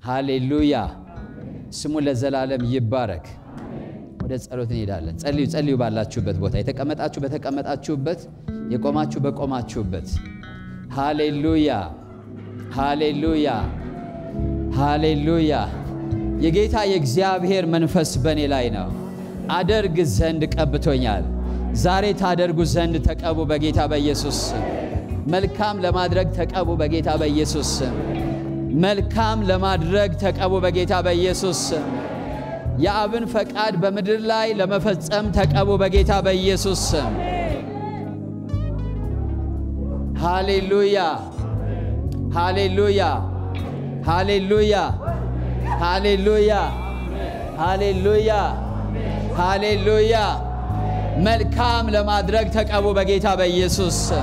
ሃሌሉያ። ስሙ ለዘላለም ይባረክ። ወደ ጸሎት እንሄዳለን። ጸልዩ ጸልዩ። ባላችሁበት ቦታ የተቀመጣችሁ በተቀመጣችሁበት፣ የቆማችሁ በቆማችሁበት። ሃሌሉያ ሃሌሉያ ሃሌሉያ። የጌታ የእግዚአብሔር መንፈስ በእኔ ላይ ነው፣ አደርግ ዘንድ ቀብቶኛል። ዛሬ ታደርጉ ዘንድ ተቀቡ በጌታ በኢየሱስ ስም። መልካም ለማድረግ ተቀቡ በጌታ በኢየሱስ ስም። መልካም ለማድረግ ተቀቡ በጌታ በኢየሱስ ስም። የአብን ፈቃድ በምድር ላይ ለመፈጸም ተቀቡ በጌታ በኢየሱስ ስም። ሃሌሉያ ሃሌሉያ ሃሌሉያ ሃሌሉያ ሃሌሉያ ሃሌሉያ። መልካም ለማድረግ ተቀቡ በጌታ በኢየሱስ ስም።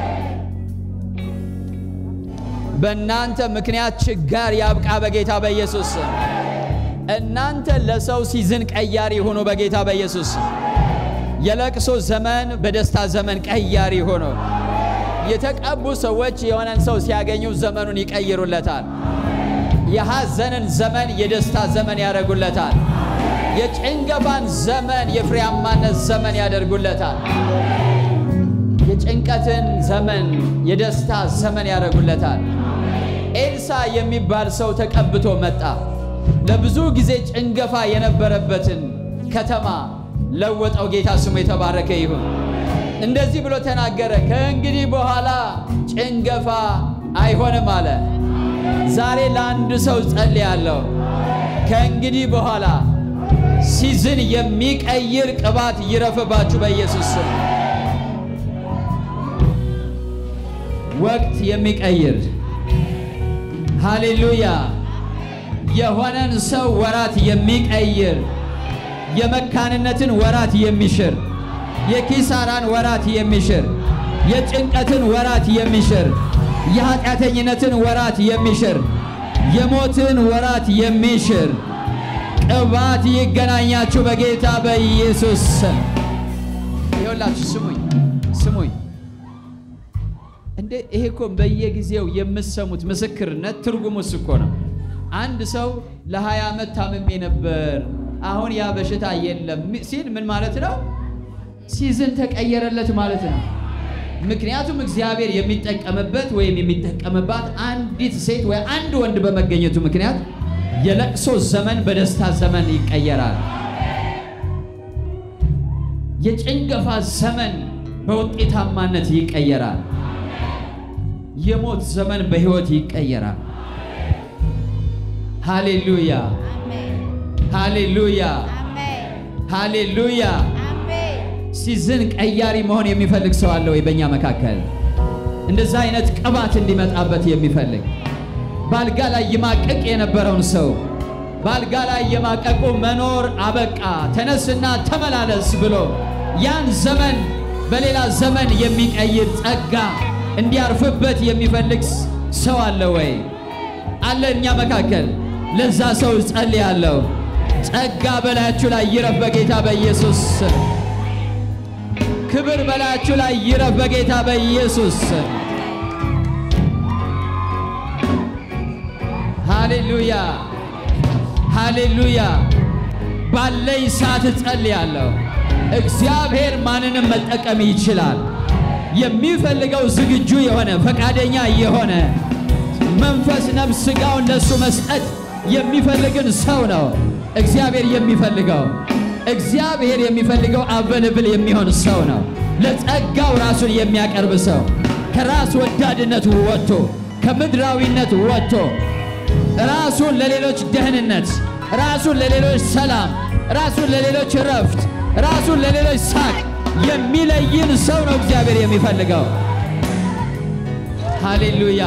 በእናንተ ምክንያት ችጋር ያብቃ በጌታ በኢየሱስ ስም። እናንተ ለሰው ሲዝን ቀያሪ ሆኖ በጌታ በኢየሱስ ስም። የለቅሶ ዘመን በደስታ ዘመን ቀያሪ ሆኖ የተቀቡ ሰዎች የሆነን ሰው ሲያገኙ ዘመኑን ይቀይሩለታል። የሐዘንን ዘመን የደስታ ዘመን ያደርጉለታል። የጭንገፋን ዘመን የፍሬያማነት ዘመን ያደርጉለታል። የጭንቀትን ዘመን የደስታ ዘመን ያደርጉለታል። ኤልሳ የሚባል ሰው ተቀብቶ መጣ። ለብዙ ጊዜ ጭንገፋ የነበረበትን ከተማ ለወጠው። ጌታ ስሙ የተባረከ ይሁን። እንደዚህ ብሎ ተናገረ፣ ከእንግዲህ በኋላ ጭንገፋ አይሆንም አለ። ዛሬ ለአንድ ሰው ጸልያለሁ። ከእንግዲህ በኋላ ሲዝን የሚቀይር ቅባት ይረፍባችሁ በኢየሱስ ስም። ወቅት የሚቀይር ሃሌሉያ፣ የሆነን ሰው ወራት የሚቀይር የመካንነትን ወራት የሚሽር የኪሳራን ወራት የሚሽር የጭንቀትን ወራት የሚሽር የኃጢአተኝነትን ወራት የሚሽር የሞትን ወራት የሚሽር ቅባት ይገናኛችሁ በጌታ በኢየሱስ ስም። ይኸውላችሁ ስሙኝ ስሙኝ። እንዴ ይሄ እኮ በየጊዜው የምሰሙት ምስክርነት ትርጉሙስ እኮ ነው። አንድ ሰው ለ20 ዓመት ታምሜ ነበር አሁን ያ በሽታ የለም ሲል ምን ማለት ነው? ሲዝን ተቀየረለት ማለት ነው። ምክንያቱም እግዚአብሔር የሚጠቀምበት ወይም የሚጠቀምባት አንዲት ሴት ወይ አንድ ወንድ በመገኘቱ ምክንያት የለቅሶ ዘመን በደስታ ዘመን ይቀየራል። የጭንገፋ ዘመን በውጤታማነት ይቀየራል። የሞት ዘመን በሕይወት ይቀየራል። ሃሌሉያ ሃሌሉያ ሃሌሉያ። ሲዝን ቀያሪ መሆን የሚፈልግ ሰው አለ ወይ? በእኛ መካከል እንደዛ አይነት ቅባት እንዲመጣበት የሚፈልግ ባልጋ ላይ ይማቀቅ የነበረውን ሰው ባልጋ ላይ የማቀቁ መኖር አበቃ፣ ተነስና ተመላለስ ብሎ ያን ዘመን በሌላ ዘመን የሚቀይር ጸጋ እንዲያርፍበት የሚፈልግ ሰው አለ ወይ? አለ እኛ መካከል። ለዛ ሰው ጸልያለሁ። ጸጋ በላያችሁ ላይ ይረፍ በጌታ በኢየሱስ ስም። ክብር በላያችሁ ላይ ይረፍ በጌታ በኢየሱስ ስም። ሃሌሉያ ሃሌሉያ። ባለኝ ሰዓት እጸልያለሁ። እግዚአብሔር ማንንም መጠቀም ይችላል። የሚፈልገው ዝግጁ የሆነ ፈቃደኛ የሆነ መንፈስ፣ ነፍስ፣ ሥጋውን ለእሱ መስጠት የሚፈልግን ሰው ነው እግዚአብሔር የሚፈልገው። እግዚአብሔር የሚፈልገው አቨለብል የሚሆን ሰው ነው። ለጸጋው ራሱን የሚያቀርብ ሰው ከራስ ወዳድነት ወጥቶ ከምድራዊነት ወጥቶ ራሱን ለሌሎች ደህንነት፣ ራሱን ለሌሎች ሰላም፣ ራሱን ለሌሎች እረፍት፣ ራሱን ለሌሎች ሳቅ የሚለይን ሰው ነው እግዚአብሔር የሚፈልገው። ሃሌሉያ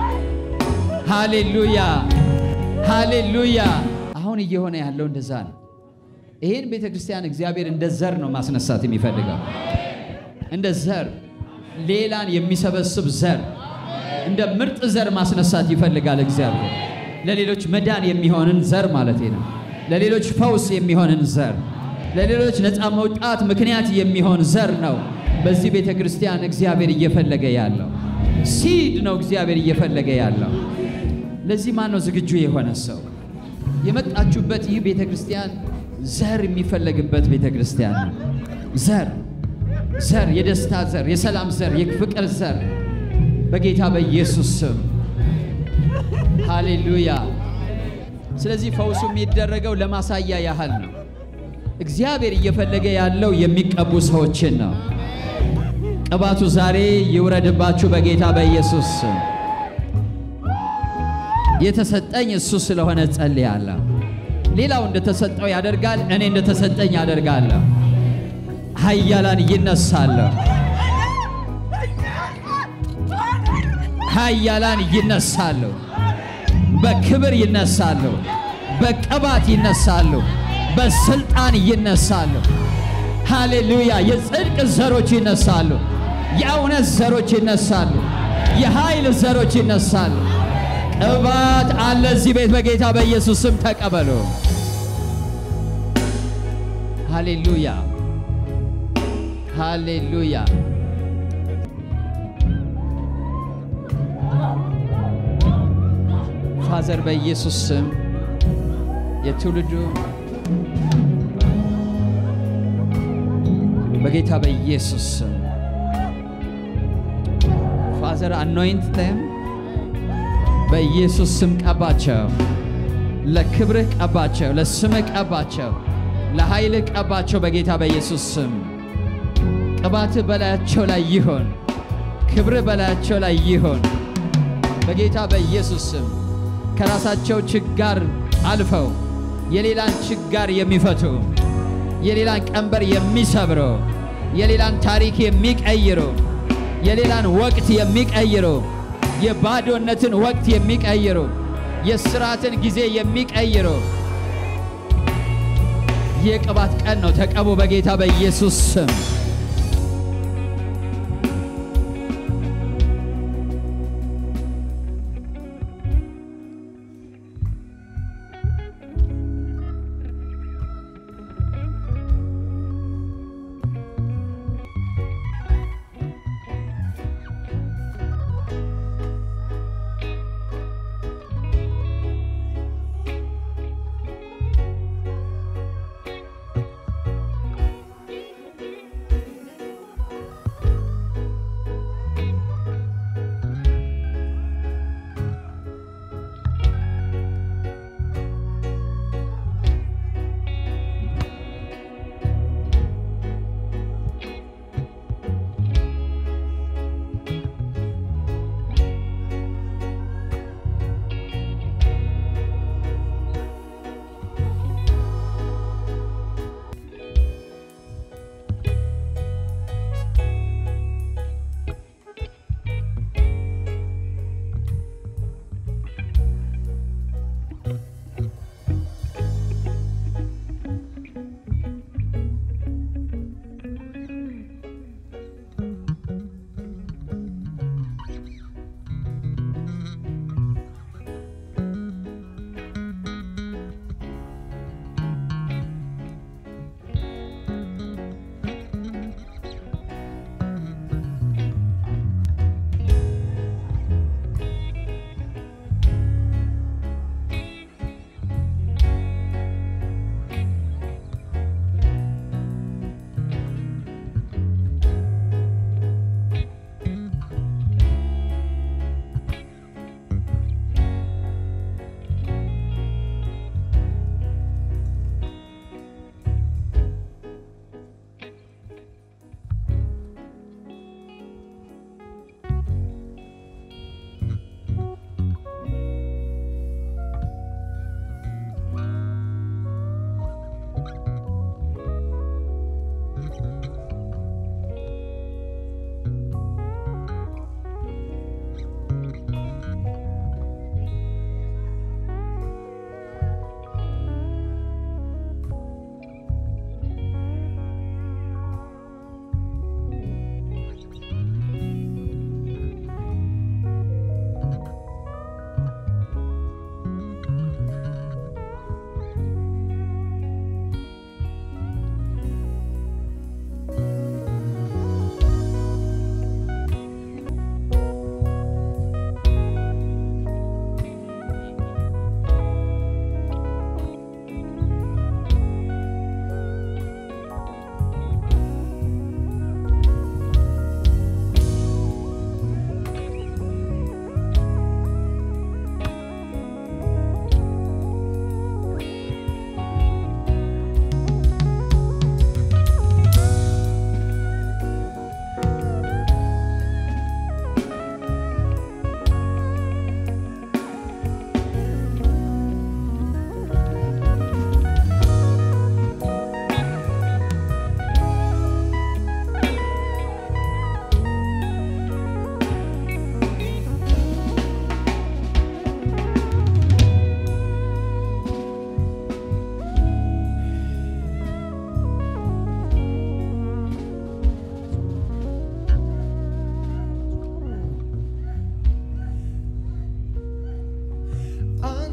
ሃሌሉያ ሃሌሉያ። አሁን እየሆነ ያለው እንደዛ ነው። ይህን ቤተ ክርስቲያን እግዚአብሔር እንደ ዘር ነው ማስነሳት የሚፈልገው። እንደ ዘር ሌላን የሚሰበስብ ዘር፣ እንደ ምርጥ ዘር ማስነሳት ይፈልጋል እግዚአብሔር። ለሌሎች መዳን የሚሆንን ዘር ማለት ነው። ለሌሎች ፈውስ የሚሆንን ዘር፣ ለሌሎች ነፃ መውጣት ምክንያት የሚሆን ዘር ነው በዚህ ቤተ ክርስቲያን እግዚአብሔር እየፈለገ ያለው ሲድ ነው እግዚአብሔር እየፈለገ ያለው። ለዚህ ማን ነው ዝግጁ የሆነ ሰው? የመጣችሁበት ይህ ቤተ ክርስቲያን ዘር የሚፈለግበት ቤተ ክርስቲያን ነው። ዘር ዘር፣ የደስታ ዘር፣ የሰላም ዘር፣ የፍቅር ዘር በጌታ በኢየሱስ ስም ሃሌሉያ። ስለዚህ ፈውሱ የሚደረገው ለማሳያ ያህል ነው። እግዚአብሔር እየፈለገ ያለው የሚቀቡ ሰዎችን ነው። ቅባቱ ዛሬ ይውረድባችሁ በጌታ በኢየሱስ ስም። የተሰጠኝ እሱ ስለሆነ ጸልያለሁ። ሌላው እንደተሰጠው ያደርጋል፣ እኔ እንደተሰጠኝ ያደርጋለሁ። ኃያላን ይነሳሉ፣ ኃያላን ይነሳሉ፣ በክብር ይነሳሉ፣ በቅባት ይነሳሉ፣ በስልጣን ይነሳሉ። ሃሌሉያ! የጽድቅ ዘሮች ይነሳሉ፣ የእውነት ዘሮች ይነሳሉ፣ የኃይል ዘሮች ይነሳሉ። ቅባት አለ እዚህ ቤት በጌታ በኢየሱስ ስም ተቀበሉ። ሃሌሉያ ሃሌሉያ። ፋዘር በኢየሱስ ስም የትውልዱ በጌታ በኢየሱስ ስም ፋዘር አኖይንት ተም በኢየሱስ ስም ቀባቸው። ለክብርህ ቀባቸው፣ ለስምህ ቀባቸው፣ ለኃይልህ ቀባቸው። በጌታ በኢየሱስ ስም ቅባትህ በላያቸው ላይ ይሆን፣ ክብርህ በላያቸው ላይ ይሆን። በጌታ በኢየሱስ ስም ከራሳቸው ችጋር አልፈው የሌላን ችጋር የሚፈቱ የሌላን ቀንበር የሚሰብሩ የሌላን ታሪክ የሚቀይሩ የሌላን ወቅት የሚቀይሩ የባዶነትን ወቅት የሚቀይሩ የስራትን ጊዜ የሚቀይሩ የቅባት ቀን ነው። ተቀቡ በጌታ በኢየሱስ ስም።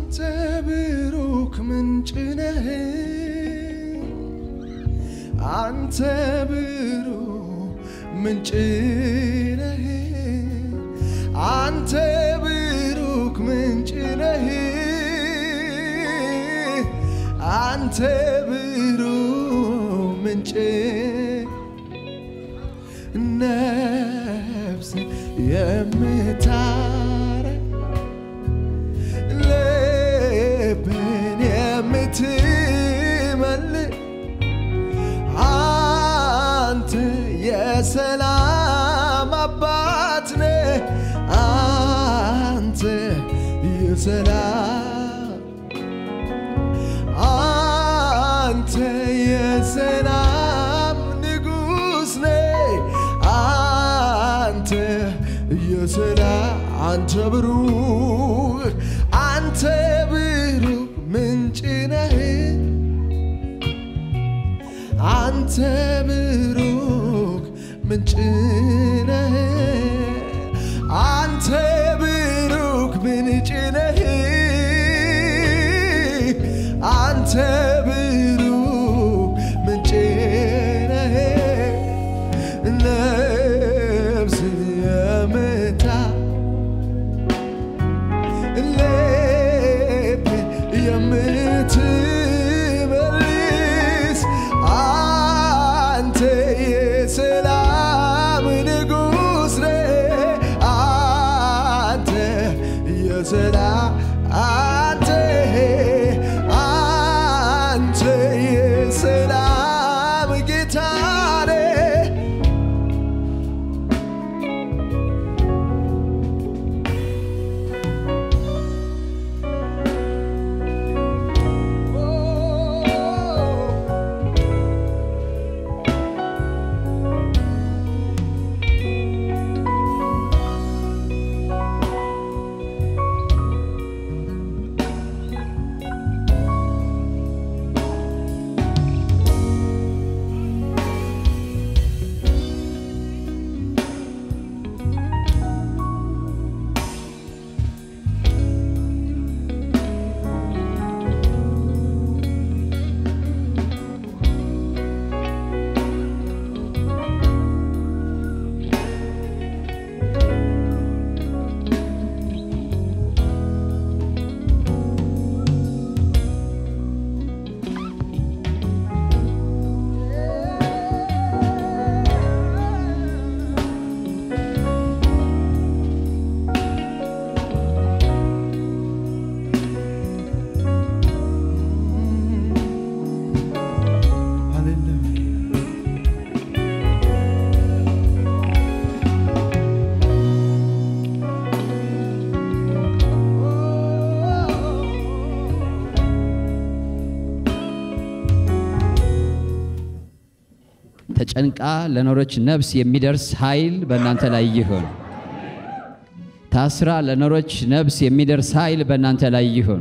አንተ ብሩክ ምንጭ ነህ አንተ ብሩክ ምንጭ ነህ አንተ ብሩክ ምንጭ ነህ አንተ ብሩክ ምንጭ ነፍስ የምታረግ ልብን የምትመልስ አንተ የሰላም አባት ነህ። አንተ የሰላም አንተ የሰላም ንጉሥ ነህ። አንተ የሰላም አንተ ብሩክ አንተ ብሩክ ምንጭ ነህ። አንተ ብሩክ ምንጭ ነህ። አንተ ብሩክ ምንጭ ነህ። አንተ ብሩክ ምንጭ ነህ። ነፍስ የምታ ልብ የምትመልስ አንተ የሰላም ንጉሥ ነህ። አንተ የሰላም አንተ አንተ የሰላም ጌታ ነህ። ተጨንቃ ለኖረች ነፍስ የሚደርስ ኃይል በእናንተ ላይ ይሁን። ታስራ ለኖረች ነፍስ የሚደርስ ኃይል በእናንተ ላይ ይሁን።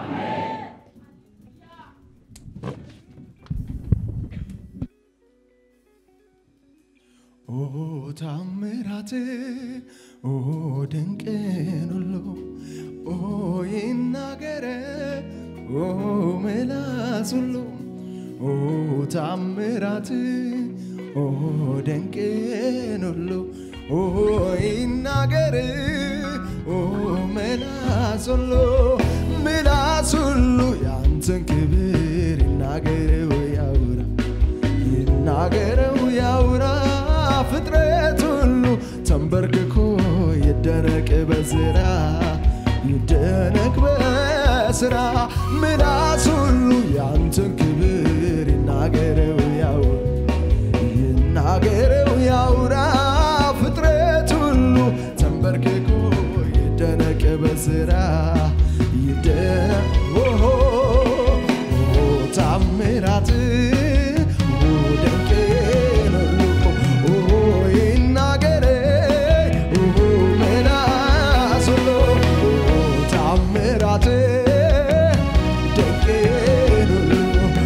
ኦ ታምራት ኦ ድንቅን ሁሉ ኦ ይናገረ ኦ ምላስ ሁሉ ኦ ታምራት ኦ ድንቅን ሁሉ ኦ ይናገር ኦ ምላስ ሁሉ ምላስ ሁሉ ያንተን ክብር ይናገረው ያውራ ይናገረው ያውራ ፍጥረት ሁሉ ተንበርክኮ ይደነቅ በስራ ይደነቅ በስራ ምላስ ሁሉ ያንተን ክብር ይናገረው ያውራ ይናገረው ያውራ ፍጥረት ሁሉ ተንበርክኮ ይደነቅ በስራ ይደነቅ ኦሆ ኦ ታምራት ኦ ድንቅን ሁሉ ኦ ይናገር ኦ ምላስ ሁሉ ኦ ታምራት ድንቅን ሁሉ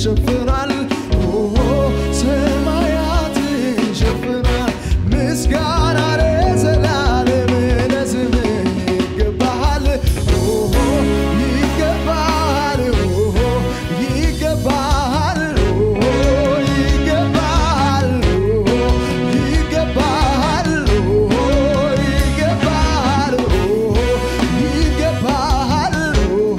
ሸፍኗል ኦሆ ሰማያትን ሸፍኗል ምስጋና ለዘላለም ለስምህ ይገባሃል ኦሆ ይገባሃል ኦሆ ይገባሃል ኦሆ ይገባሃል ኦሆ ይገባሃል ኦሆ ይገባሃል ኦሆ ይገባሃል ኦሆ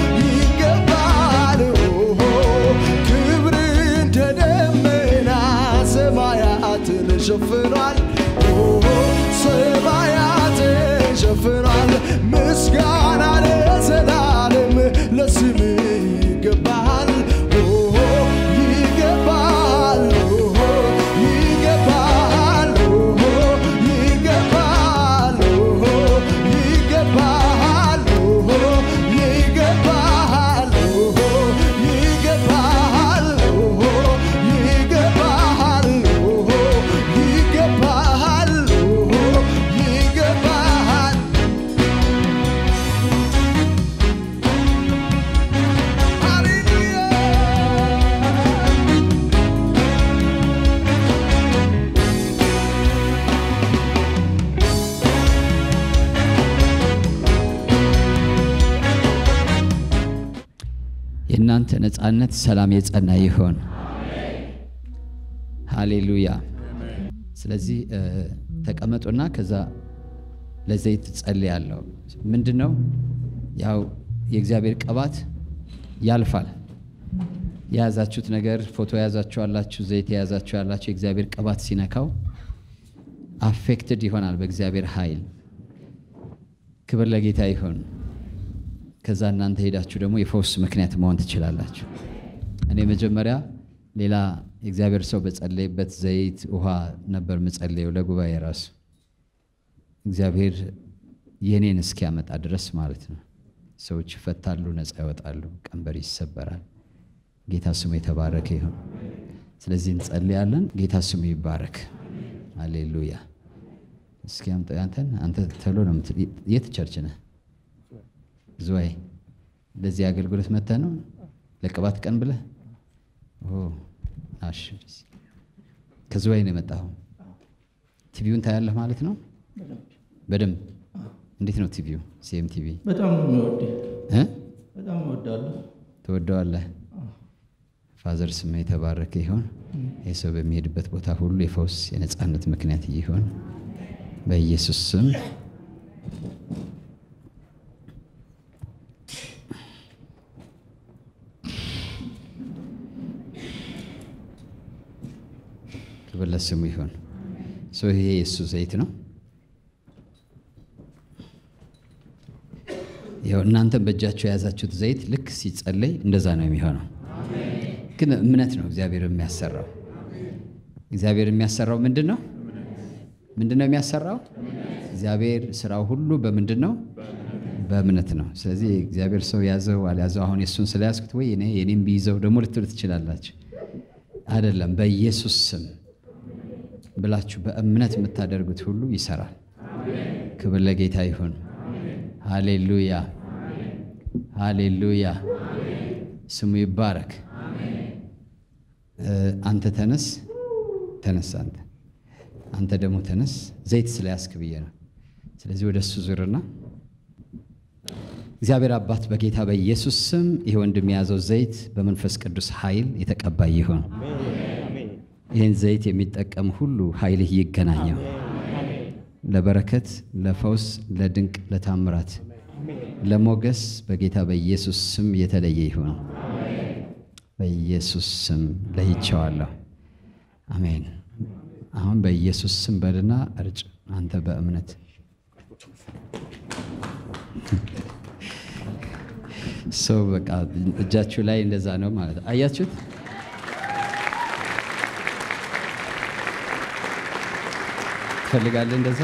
ይገባሃል ኦሆ ክብር እንደ ደመና ሰማያትን ሸፍኗል ኦሆ ሰማያትን ሸፍኗል ምስጋና ለዘላለም ለስምህ ይገባሃል ኦሆ ይገባሃል ኦሆ ይገባሃል ኦሆ ይገባሃል ኦሆ ይገባሃል ኦሆ ይገባሃል ኦሆ ይገባሃል ኦሆ ይገባሃል ኦሆ ይገባሃል ኦሆ ይገባሃል ሃሌሉያ የእናንተ ነፃነት ሰላም የጸና ይሆን። ሃሌሉያ። ስለዚህ እ፣ ተቀመጡና ከዛ ለዘይት ጸልያለሁ። ምንድን ነው ያው የእግዚአብሔር ቅባት ያልፋል። የያዛችሁት ነገር ፎቶ የያዛችሁ ያላችሁ፣ ዘይት የያዛችሁ ያላችሁ የእግዚአብሔር ቅባት ሲነካው አፌክትድ ይሆናል በእግዚአብሔር ኃይል። ክብር ለጌታ ይሁን። ከዛ እናንተ ሄዳችሁ ደግሞ የፈውስ ምክንያት መሆን ትችላላችሁ። እኔ መጀመሪያ ሌላ የእግዚአብሔር ሰው በጸለይበት ዘይት ውሃ ነበር ምጸለየው ለጉባኤ ራሱ እግዚአብሔር የኔን እስኪያመጣ ድረስ ማለት ነው። ሰዎች ይፈታሉ፣ ነፃ ይወጣሉ፣ ቀንበር ይሰበራል። ጌታ ስሙ የተባረከ ይሁን። ስለዚህ እንጸልያለን። ጌታ ስሙ ይባረክ። አሌሉያ። እስኪ አምጣ አንተን አንተ ተብሎ ነው የምትል የት ቸርች ነህ? ዝዋይ ለዚህ አገልግሎት መጥተህ ነው ለቅባት ቀን ብለህ ኦ አሽ ከዝዋይ ነው የመጣኸው። ቲቪውን ታያለህ ማለት ነው በደንብ እንዴት ነው ቲቪው? ሲኤም ቲቪ በጣም ነው የምወደው። እ በጣም እወዳለሁ። ትወደዋለህ? ፋዘር ስም የተባረከ ይሆን። ይህ ሰው በሚሄድበት ቦታ ሁሉ የፈውስ የነፃነት ምክንያት ይሆን በኢየሱስ ስም። ክብር ለስሙ ይሁን። ሰው ይሄ የእሱ ዘይት ነው። ይኸው እናንተም በእጃችሁ የያዛችሁት ዘይት ልክ ሲጸለይ እንደዛ ነው የሚሆነው። ግን እምነት ነው እግዚአብሔር የሚያሰራው። እግዚአብሔር የሚያሰራው ምንድን ነው? ምንድን ነው የሚያሰራው? እግዚአብሔር ስራው ሁሉ በምንድን ነው? በእምነት ነው። ስለዚህ እግዚአብሔር ሰው ያዘው አልያዘው፣ አሁን የእሱን ስለያዝኩት ወይ እኔ የኔም ቢይዘው ደግሞ ልትሉ ትችላላችሁ። አይደለም፣ በኢየሱስ ስም ብላችሁ በእምነት የምታደርጉት ሁሉ ይሰራል። ክብር ለጌታ ይሁን። ሃሌሉያ ሃሌሉያ፣ ስሙ ይባረክ። እ፣ አንተ ተነስ ተነስ፣ አንተ አንተ ደግሞ ተነስ። ዘይት ስለያዝክ ብዬ ነው። ስለዚህ ወደ እሱ ዙርና እግዚአብሔር አባት በጌታ በኢየሱስ ስም ይህ ወንድም የያዘው ዘይት በመንፈስ ቅዱስ ኃይል የተቀባ ይሁን። ይህን ዘይት የሚጠቀም ሁሉ ኃይልህ ይገናኘው ለበረከት፣ ለፈውስ፣ ለድንቅ፣ ለታምራት፣ ለሞገስ በጌታ በኢየሱስ ስም የተለየ ይሁን። በኢየሱስ ስም ለይቼዋለሁ። አሜን። አሁን በኢየሱስ ስም በልና እርጭ። አንተ በእምነት ሰው በቃ እጃችሁ ላይ እንደዛ ነው ማለት አያችሁት? ትፈልጋለህ እንደዛ?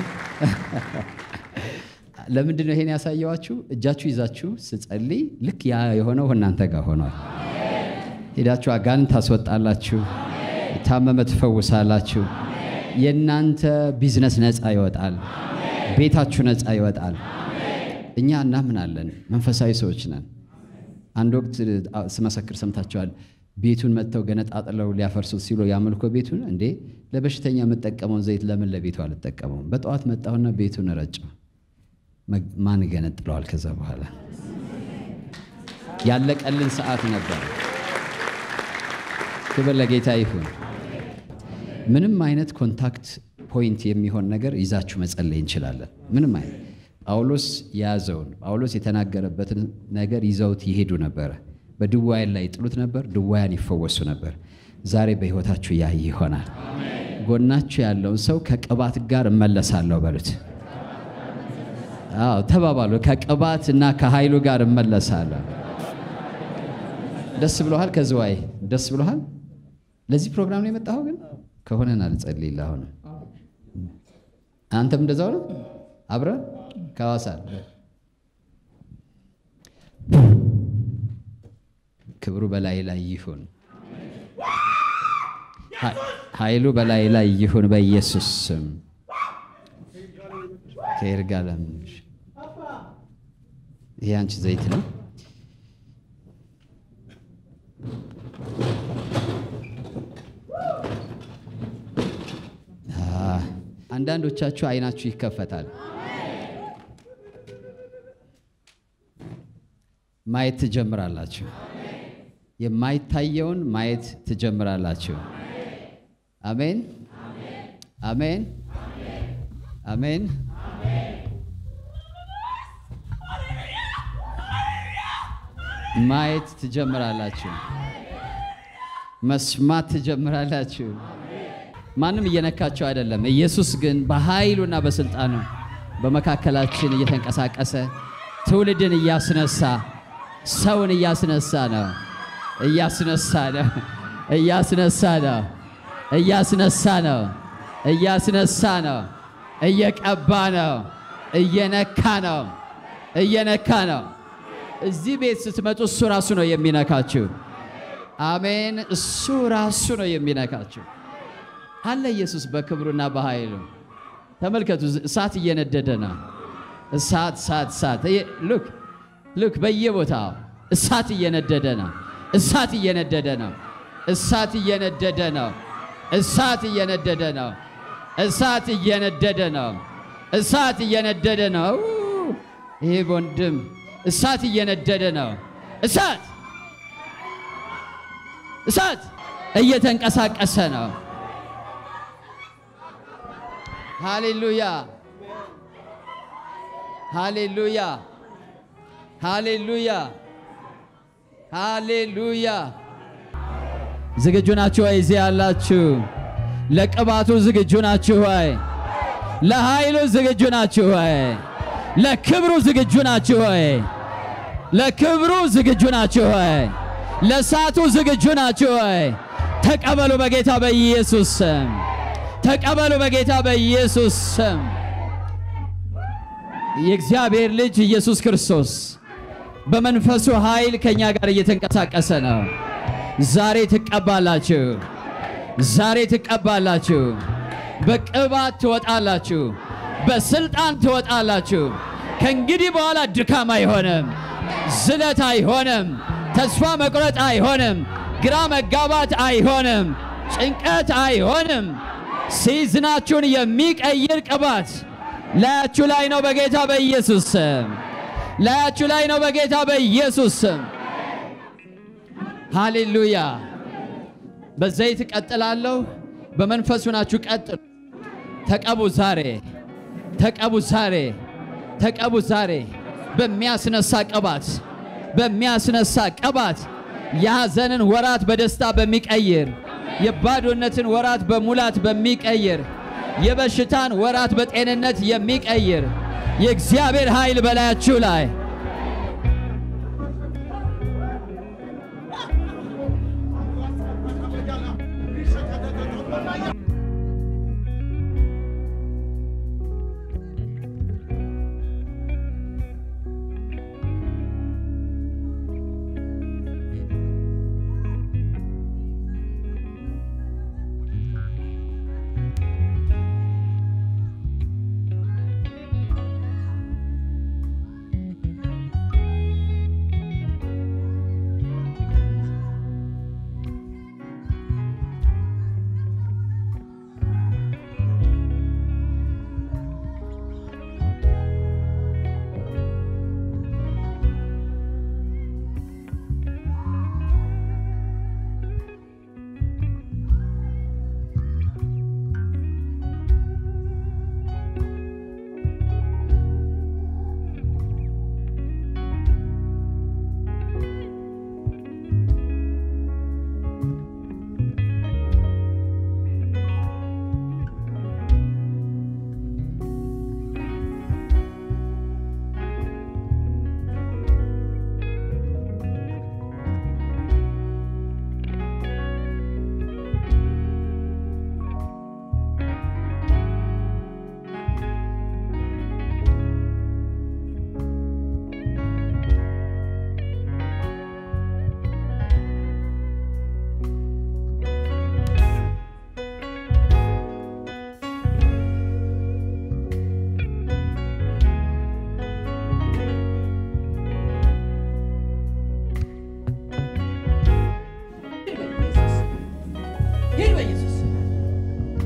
ለምንድን ነው ይሄን ያሳየዋችሁ? እጃችሁ ይዛችሁ ስጸልይ ልክ ያ የሆነው እናንተ ጋር ሆኗል። ሄዳችሁ አጋንንት ታስወጣላችሁ፣ የታመመ ትፈውሳላችሁ። የእናንተ ቢዝነስ ነፃ ይወጣል፣ ቤታችሁ ነፃ ይወጣል። እኛ እናምናለን፣ መንፈሳዊ ሰዎች ነን። አንድ ወቅት ስመሰክር ሰምታችኋል። ቤቱን መጥተው ገነጣጥለው ሊያፈርሱት ሲሉ የአምልኮ ቤቱን እንዴ ለበሽተኛ የምጠቀመውን ዘይት ለምን ለቤቱ አልጠቀመውም? በጠዋት መጣሁና ቤቱን ረጨው። መ- ማን ገነጥለዋል? ከዛ በኋላ ያለቀልን ሰዓት ነበር። ክብር ለጌታ ይሁን። ምንም አይነት ኮንታክት ፖይንት የሚሆን ነገር ይዛችሁ መጸለይ እንችላለን። ምንም አይነት ጳውሎስ የያዘውን ጳውሎስ የተናገረበትን ነገር ይዘውት ይሄዱ ነበረ። በድዋያን ላይ ይጥሉት ነበር። ድዋያን ይፈወሱ ነበር። ዛሬ በሕይወታችሁ ያ ይሆናል። ጎናችሁ ያለውን ሰው ከቅባት ጋር እመለሳለሁ በሉት። አዎ ተባባሉ። ከቅባት እና ከኃይሉ ጋር እመለሳለሁ። ደስ ብሎሃል? ከዝዋይ ደስ ብሎሃል? ለዚህ ፕሮግራም ነው የመጣኸው? ግን ከሆነን አልጸልይልህ። አሁንም አንተም እንደዛው ነው። አብረን ከሐዋሳ ክብሩ በላይ ላይ ይሁን፣ ኃ- ኃይሉ በላይ ላይ ይሁን በኢየሱስ ስም። ከይርጋለም ይሄ አንቺ ዘይት ነው። አህ፣ አንዳንዶቻችሁ አይናችሁ ይከፈታል። ማየት ትጀምራላችሁ። የማይታየውን ማየት ትጀምራላችሁ። አሜን፣ አሜን፣ አሜን። ማየት ትጀምራላችሁ። መስማት ትጀምራላችሁ። ማንም እየነካቸው አይደለም። ኢየሱስ ግን በኃይሉና በስልጣኑ በመካከላችን እየተንቀሳቀሰ ትውልድን እያስነሳ ሰውን እያስነሳ ነው። እያስነሳ ነው። እያስነሳ ነው። እያስነሳ ነው። እያስነሳ ነው። እየቀባ ነው። እየነካ ነው። እየነካ ነው። እዚህ ቤት ስትመጡ እሱ ራሱ ነው የሚነካችሁ። አሜን። እሱ ራሱ ነው የሚነካችሁ። አለ ኢየሱስ በክብሩና በኃይሉ ተመልከቱ። እሳት እየነደደ ነው። እሳት እሳት እሳት ሉክ ሉክ በየቦታው እሳት እየነደደ ነው። እሳት እየነደደ ነው። እሳት እየነደደ ነው። እሳት እየነደደ ነው። እሳት እየነደደ ነው። እሳት እየነደደ ነው። ይሄ ወንድም እሳት እየነደደ ነው። እሳት እሳት እየተንቀሳቀሰ ነው። ሃሌሉያ ሃሌሉያ ሃሌሉያ ሃሌሉያ። ዝግጁ ናችሁ ወይ? እዚህ ያላችሁ ለቅባቱ ዝግጁ ናችሁ ወይ? ለኃይሉ ዝግጁ ናችሁ ወይ? ለክብሩ ዝግጁ ናችሁ ወይ? ለክብሩ ዝግጁ ናችሁ ወይ? ለእሳቱ ዝግጁ ናችሁ ወይ? ተቀበሉ በጌታ በኢየሱስ ስም። ተቀበሉ በጌታ በኢየሱስ ስም። የእግዚአብሔር ልጅ ኢየሱስ ክርስቶስ በመንፈሱ ኃይል ከእኛ ጋር እየተንቀሳቀሰ ነው። ዛሬ ትቀባላችሁ። ዛሬ ትቀባላችሁ። በቅባት ትወጣላችሁ። በስልጣን ትወጣላችሁ። ከእንግዲህ በኋላ ድካም አይሆንም፣ ዝለት አይሆንም፣ ተስፋ መቁረጥ አይሆንም፣ ግራ መጋባት አይሆንም፣ ጭንቀት አይሆንም። ሲዝናችሁን የሚቀይር ቅባት ላያችሁ ላይ ነው በጌታ በኢየሱስ ስም። ላያችሁ ላይ ነው በጌታ በኢየሱስ ስም። ሃሌሉያ። በዘይት እቀጥላለሁ። በመንፈሱ ናችሁ ቀጥሉ። ተቀቡ ዛሬ፣ ተቀቡ ዛሬ፣ ተቀቡ ዛሬ በሚያስነሳ ቅባት፣ በሚያስነሳ ቅባት የሐዘንን ወራት በደስታ በሚቀይር የባዶነትን ወራት በሙላት በሚቀይር የበሽታን ወራት በጤንነት የሚቀይር የእግዚአብሔር ኃይል በላያችሁ ላይ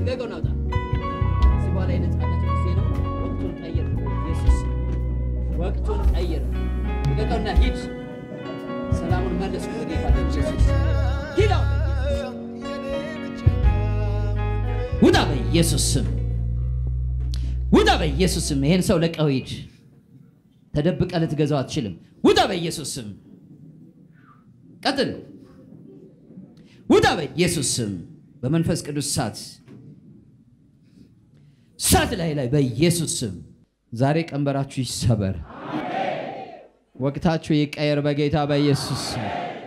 ልቀቀውና ውጣ። ከዚህ በኋላ የነፃነት ጊዜ ነው። ወቅቱን ቀይር ኢየሱስ፣ ወቅቱን ቀይር። ልቀቀውና ሂድ። ሰላሙን መልስ ጌታ ኢየሱስ። ሂድ አሁን በኢየሱስ ስም። ውጣ በኢየሱስ ስም ውጣ በኢየሱስ ስም። ይሄን ሰው ለቀው ሂድ። ተደብቀ ልትገዛው አትችልም። ውጣ በኢየሱስ ስም። ቀጥል። ውጣ በኢየሱስ ስም። በመንፈስ ቅዱስ እሳት እሳት ላይ ላይ በኢየሱስ ስም ዛሬ ቀንበራችሁ ይሰበር፣ ወቅታችሁ ይቀየር በጌታ በኢየሱስ ስም።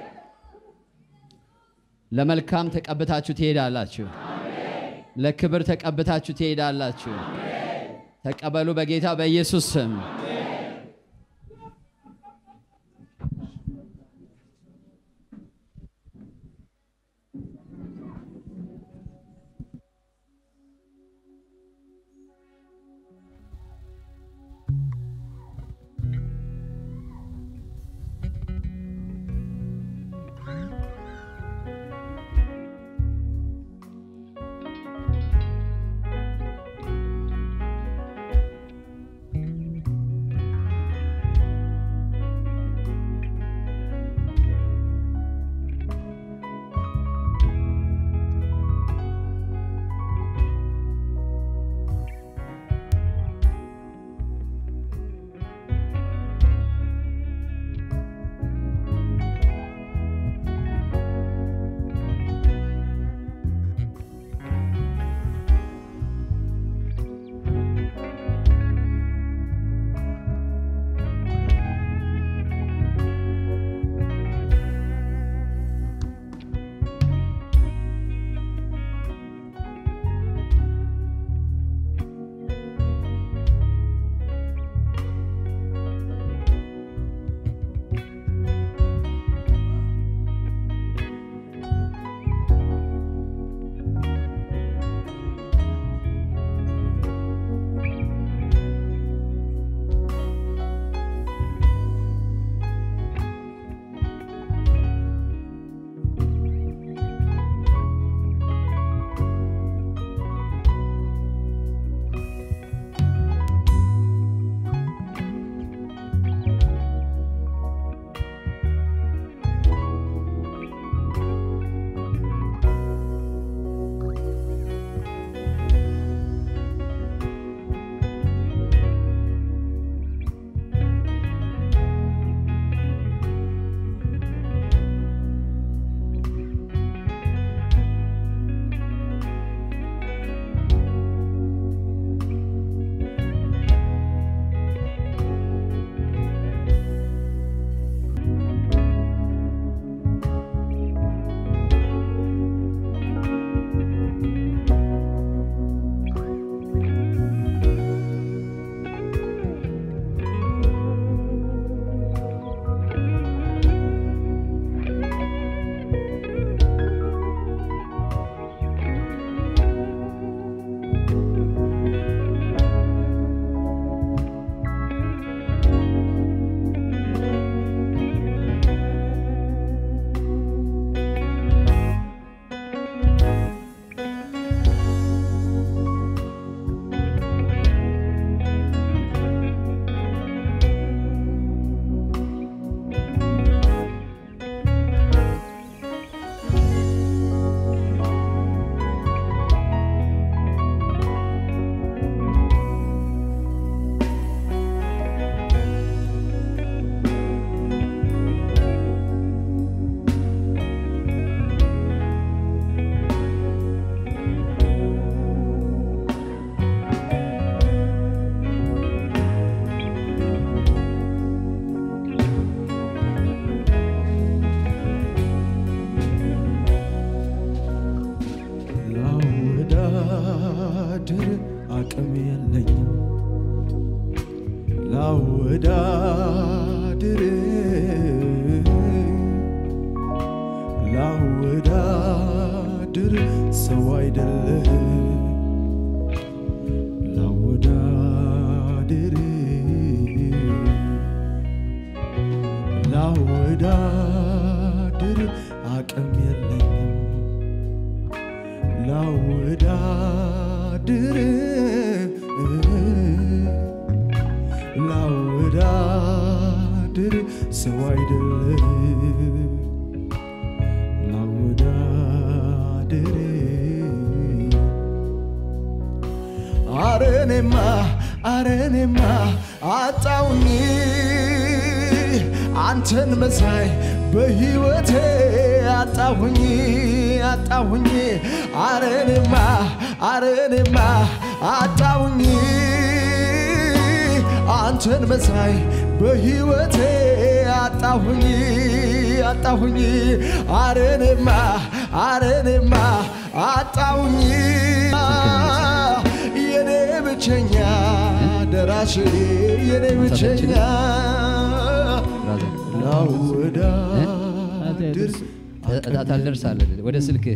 ለመልካም ተቀብታችሁ ትሄዳላችሁ። ለክብር ተቀብታችሁ ትሄዳላችሁ። ተቀበሉ በጌታ በኢየሱስ ስም። ላወዳድር አቅም የለኝም ላወዳድር ላወዳድር ሰው አይደለህ ላወዳድር ላወዳድር አቅም የለኝም ላወዳድር ላወዳድር ላወዳድር ሰው አይደለም ላወዳድር አረኔማ አረኔማ አጣውኝ አንተን መሳይ በሕይወቴ አጣሁኝ አጣሁኝ አረኔማ አረኔማ አጣሁኝ አንተን መሳይ በሕይወቴ አጣሁኝ አጣሁኝ አረኔማ አረኔማ አጣሁኝ የኔ ብቸኛ ደራሽ የኔ ብቸኛ ላወዳድር ታልደርሳለህ ወደ ስልክህ።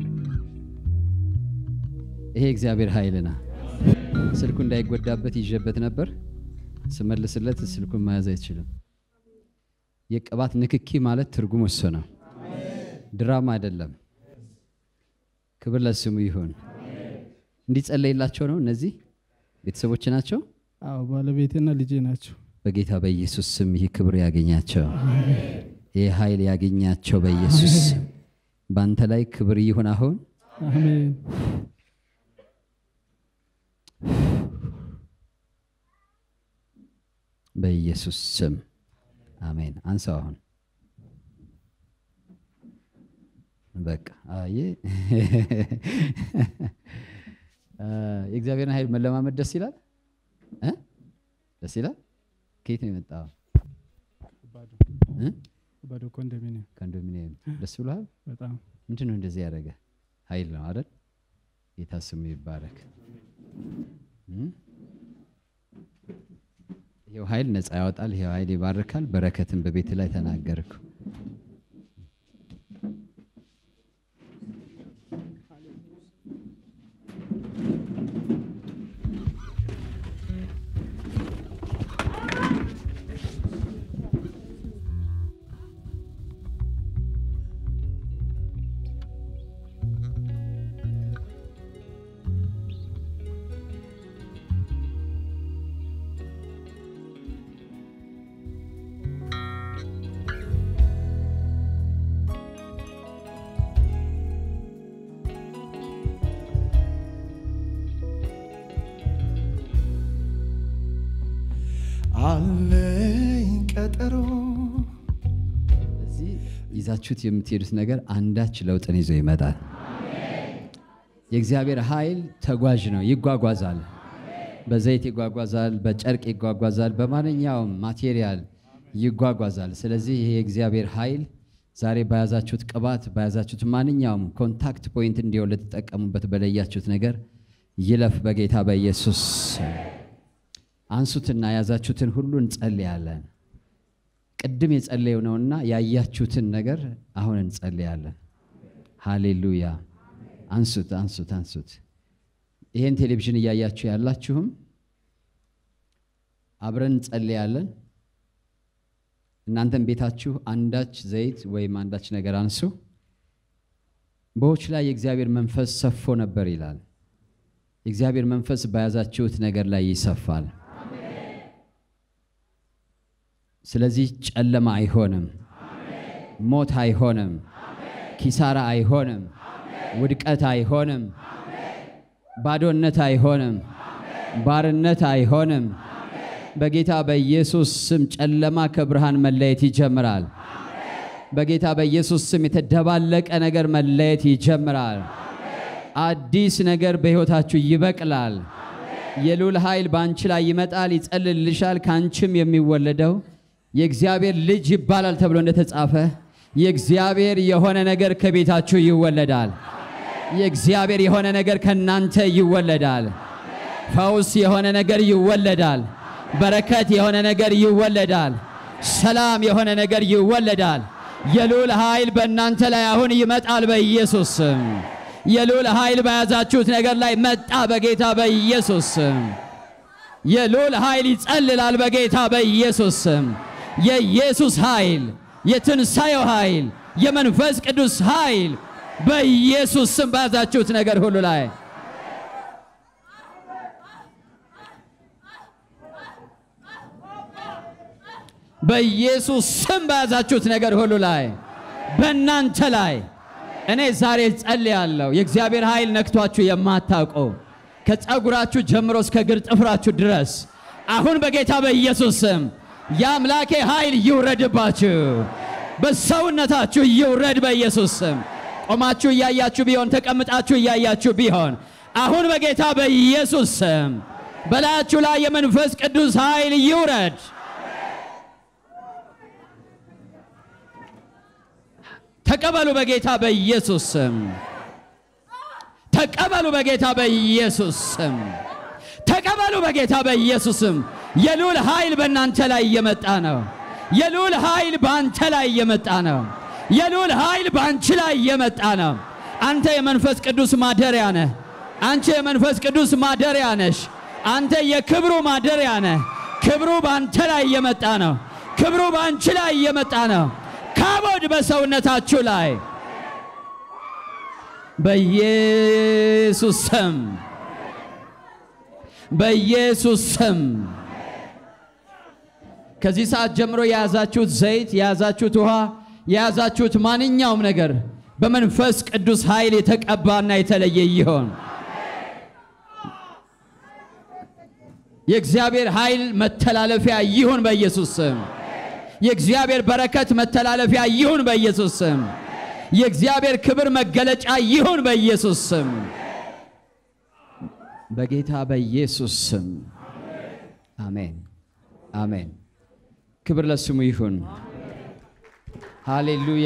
ይሄ እግዚአብሔር ኃይልና ስልኩ እንዳይጎዳበት ይዤበት ነበር። ስመልስለት ስልኩን መያዝ አይችልም። የቅባት ንክኪ ማለት ትርጉም እሱ ነው፣ ድራማ አይደለም። ክብር ለስሙ ይሁን። እንዲጸለይላቸው ነው። እነዚህ ቤተሰቦች ናቸው። አዎ ባለቤቴና ልጄ ናቸው። በጌታ በኢየሱስ ስም ይህ ክብር ያገኛቸው፣ ይህ ኃይል ያገኛቸው በኢየሱስ ስም። በአንተ ላይ ክብር ይሁን አሁን አሜን በኢየሱስ ስም አሜን። አንሳው አሁን በቃ አየ የእግዚአብሔርን ኃይል መለማመድ ደስ ይላል እ ደስ ይላል። ከየት ነው የመጣው? እ? ባዶ ኮንዶሚኒየም ኮንዶሚኒየም ደስ ብሎሃል? በጣም ምንድን ነው እንደዚህ ያደረገ? ኃይል ነው አይደል? ጌታ ስሙ ይባረክ። እ? ይሄው ኃይል ነፃ ያወጣል። ይሄው ኃይል ይባርካል። በረከትን በቤት ላይ ተናገርኩ። አለኝ ቀጠሮ እዚህ ይዛችሁት የምትሄዱት ነገር አንዳች ለውጥን ይዞ ይመጣል። የእግዚአብሔር ኃይል ተጓዥ ነው፣ ይጓጓዛል። በዘይት ይጓጓዛል፣ በጨርቅ ይጓጓዛል፣ በማንኛውም ማቴሪያል ይጓጓዛል። ስለዚህ ይሄ የእግዚአብሔር ኃይል ዛሬ በያዛችሁት ቅባት፣ በያዛችሁት ማንኛውም ኮንታክት ፖይንት እንዲሆን ልትጠቀሙበት በለያችሁት ነገር ይለፍ በጌታ በኢየሱስ ስም። አንሱትና የያዛችሁትን ሁሉ እንጸልያለን። ቅድም የጸለየው ነውና ያያችሁትን ነገር አሁን እንጸልያለን። ሃሌሉያ። አንሱት፣ አንሱት፣ አንሱት። ይሄን ቴሌቪዥን እያያችሁ ያላችሁም አብረን እንጸልያለን። እናንተም ቤታችሁ አንዳች ዘይት ወይም አንዳች ነገር አንሱ። በዎች ላይ የእግዚአብሔር መንፈስ ሰፎ ነበር ይላል። የእግዚአብሔር መንፈስ በያዛችሁት ነገር ላይ ይሰፋል። ስለዚህ ጨለማ አይሆንም፣ ሞት አይሆንም፣ ኪሳራ አይሆንም፣ ውድቀት አይሆንም፣ ባዶነት አይሆንም፣ ባርነት አይሆንም። በጌታ በኢየሱስ ስም ጨለማ ከብርሃን መለየት ይጀምራል። በጌታ በኢየሱስ ስም የተደባለቀ ነገር መለየት ይጀምራል። አዲስ ነገር በሕይወታችሁ ይበቅላል። የልዑል ኃይል በአንቺ ላይ ይመጣል፣ ይጸልልሻል። ከአንቺም የሚወለደው የእግዚአብሔር ልጅ ይባላል ተብሎ እንደተጻፈ የእግዚአብሔር የሆነ ነገር ከቤታችሁ ይወለዳል። የእግዚአብሔር የሆነ ነገር ከናንተ ይወለዳል። ፈውስ የሆነ ነገር ይወለዳል። በረከት የሆነ ነገር ይወለዳል። ሰላም የሆነ ነገር ይወለዳል። የልዑል ኃይል በእናንተ ላይ አሁን ይመጣል በኢየሱስ ስም። የልዑል ኃይል በያዛችሁት ነገር ላይ መጣ በጌታ በኢየሱስ ስም። የልዑል ኃይል ይጸልላል በጌታ በኢየሱስ ስም። የኢየሱስ ኃይል፣ የትንሣኤው ኃይል፣ የመንፈስ ቅዱስ ኃይል በኢየሱስ ስም በያዛችሁት ነገር ሁሉ ላይ በኢየሱስ ስም በያዛችሁት ነገር ሁሉ ላይ በእናንተ ላይ እኔ ዛሬ ጸልያለሁ። የእግዚአብሔር ኃይል ነክቷችሁ የማታውቁ ከፀጉራችሁ ጀምሮ እስከ እግር ጥፍራችሁ ድረስ አሁን በጌታ በኢየሱስ ስም የአምላኬ ኃይል ይውረድባችሁ፣ በሰውነታችሁ ይውረድ በኢየሱስ ስም። ቆማችሁ እያያችሁ ቢሆን ተቀምጣችሁ እያያችሁ ቢሆን አሁን በጌታ በኢየሱስ ስም በላያችሁ ላይ የመንፈስ ቅዱስ ኃይል ይውረድ። ተቀበሉ በጌታ በኢየሱስ ስም። ተቀበሉ በጌታ በኢየሱስ ስም። ተቀበሉ በጌታ በኢየሱስ ስም። የልዑል ኃይል በእናንተ ላይ እየመጣ ነው። የልዑል ኃይል በአንተ ላይ እየመጣ ነው። የልዑል ኃይል በአንቺ ላይ እየመጣ ነው። አንተ የመንፈስ ቅዱስ ማደሪያ ነህ። አንቺ የመንፈስ ቅዱስ ማደሪያ ነሽ። አንተ የክብሩ ማደሪያ ነህ። ክብሩ በአንተ ላይ እየመጣ ነው። ክብሩ በአንቺ ላይ እየመጣ ነው። ካቦድ በሰውነታችሁ ላይ በኢየሱስ ስም በኢየሱስ ስም ከዚህ ሰዓት ጀምሮ የያዛችሁት ዘይት፣ የያዛችሁት ውሃ፣ የያዛችሁት ማንኛውም ነገር በመንፈስ ቅዱስ ኃይል የተቀባና የተለየ ይሆን። የእግዚአብሔር ኃይል መተላለፊያ ይሁን በኢየሱስ ስም። የእግዚአብሔር በረከት መተላለፊያ ይሁን በኢየሱስ ስም። የእግዚአብሔር ክብር መገለጫ ይሁን በኢየሱስ ስም። በጌታ በኢየሱስ ስም አሜን፣ አሜን። ክብር ለስሙ ይሁን። ሃሌሉያ።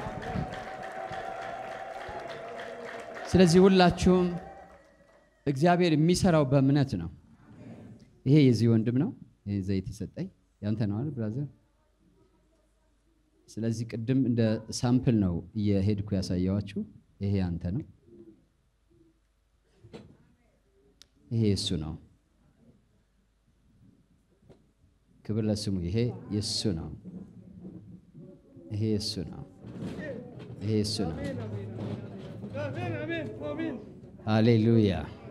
ስለዚህ ሁላችሁም እግዚአብሔር የሚሰራው በእምነት ነው። ይሄ የዚህ ወንድም ነው። ይሄ ዘይት የሰጠኝ ያንተ ነው አይደል ብራዘር? ስለዚህ ቅድም እንደ ሳምፕል ነው እየሄድኩ ያሳየዋችሁ። ይሄ ያንተ ነው። ይሄ የሱ ነው። ክብር ለስሙ። ይሄ የሱ ነው። ይሄ የሱ ነው። ይሄ የሱ ነው። ሃሌሉያ።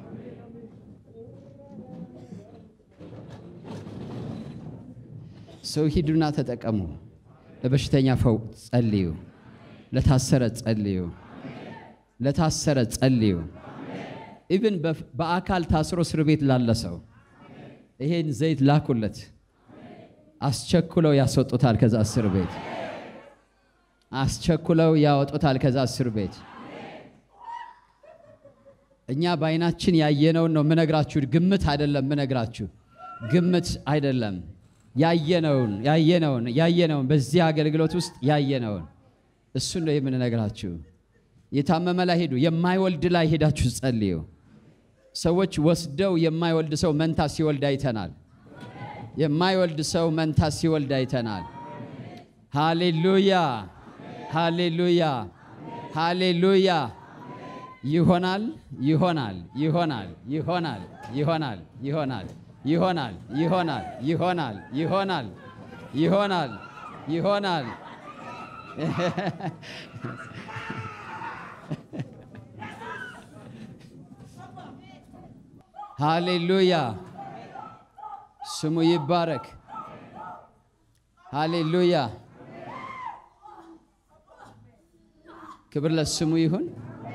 ሰው ሂዱና ተጠቀሙ። ለበሽተኛ ፈው ጸልዩ። ለታሰረ ጸልዩ። ለታሰረ ጸልዩ። ኢቭን በአካል ታስሮ እስር ቤት ላለ ሰው ይሄን ዘይት ላኩለት። አስቸኩለው ያስወጡታል ከዛ እስር ቤት። አስቸኩለው ያወጡታል ከዛ እስር ቤት። እኛ በአይናችን ያየነውን ነው ምነግራችሁ። ግምት አይደለም ምነግራችሁ፣ ግምት አይደለም ያየነውን ያየነውን ያየነውን በዚህ አገልግሎት ውስጥ ያየነውን እሱን ነው የምንነግራችሁ። የታመመ ላይ ሄዱ፣ የማይወልድ ላይ ሄዳችሁ ጸልዩ። ሰዎች ወስደው የማይወልድ ሰው መንታ ሲወልድ አይተናል። የማይወልድ ሰው መንታ ሲወልድ አይተናል። ሃሌሉያ ሃሌሉያ ሃሌሉያ። ይሆናል ይሆናል ይሆናል ይሆናል ይሆናል ይሆናል ይሆናል ይሆናል ይሆናል ይሆናል ይሆናል ይሆናል። ሃሌሉያ ስሙ ይባረክ። ሃሌሉያ ክብር ለስሙ ይሁን።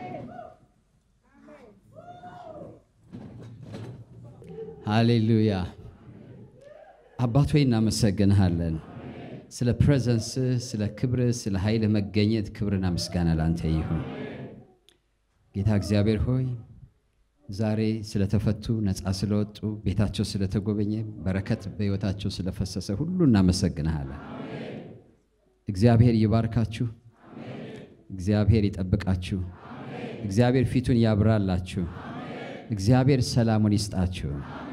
ሃሌሉያ አባት ሆይ እናመሰግንሃለን ስለ ፕሬዘንስ፣ ስለ ክብር፣ ስለ ኃይል መገኘት ክብርና ምስጋና ላንተ ይሁን። ጌታ እግዚአብሔር ሆይ ዛሬ ስለተፈቱ ነፃ ስለወጡ ቤታቸው ስለተጎበኘ በረከት በሕይወታቸው ስለፈሰሰ ሁሉ እናመሰግንሃለን። እግዚአብሔር ይባርካችሁ። እግዚአብሔር ይጠብቃችሁ። እግዚአብሔር ፊቱን ያብራላችሁ። እግዚአብሔር ሰላሙን ይስጣችሁ።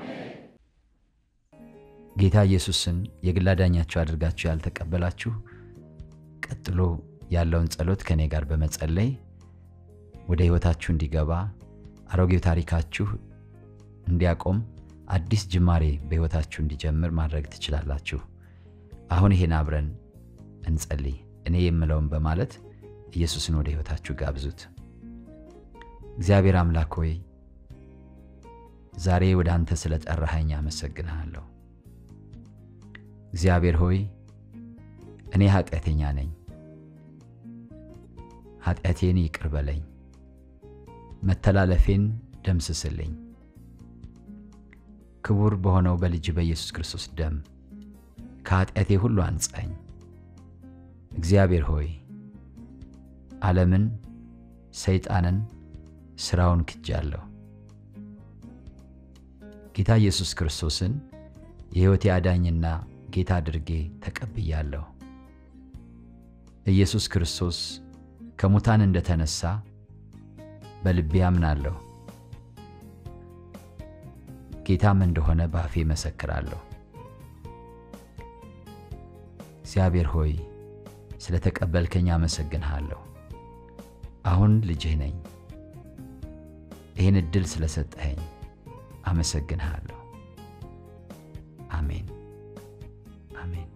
ጌታ ኢየሱስን የግል አዳኛችሁ አድርጋችሁ ያልተቀበላችሁ ቀጥሎ ያለውን ጸሎት ከእኔ ጋር በመጸለይ ወደ ሕይወታችሁ እንዲገባ አሮጌው ታሪካችሁ እንዲያቆም አዲስ ጅማሬ በሕይወታችሁ እንዲጀምር ማድረግ ትችላላችሁ። አሁን ይሄን አብረን እንጸልይ። እኔ የምለውን በማለት ኢየሱስን ወደ ሕይወታችሁ ጋብዙት። እግዚአብሔር አምላክ ሆይ ዛሬ ወደ አንተ ስለ ጠራኸኝ አመሰግንሃለሁ። እግዚአብሔር ሆይ እኔ ኃጢአተኛ ነኝ፣ ኃጢአቴን ይቅር በለኝ፣ መተላለፌን ደምስስልኝ። ክቡር በሆነው በልጅ በኢየሱስ ክርስቶስ ደም ከኃጢአቴ ሁሉ አንጻኝ። እግዚአብሔር ሆይ ዓለምን፣ ሰይጣንን፣ ሥራውን ክጃለሁ። ጌታ ኢየሱስ ክርስቶስን የሕይወቴ አዳኝና ጌታ አድርጌ ተቀብያለሁ። ኢየሱስ ክርስቶስ ከሙታን እንደተነሳ በልቤ አምናለሁ። ጌታም እንደሆነ በአፌ መሰክራለሁ። እግዚአብሔር ሆይ ስለ ተቀበልከኝ አመሰግንሃለሁ። አሁን ልጅህ ነኝ። ይህን ዕድል ስለሰጠኸኝ አመሰግንሃለሁ። አሜን አሜን።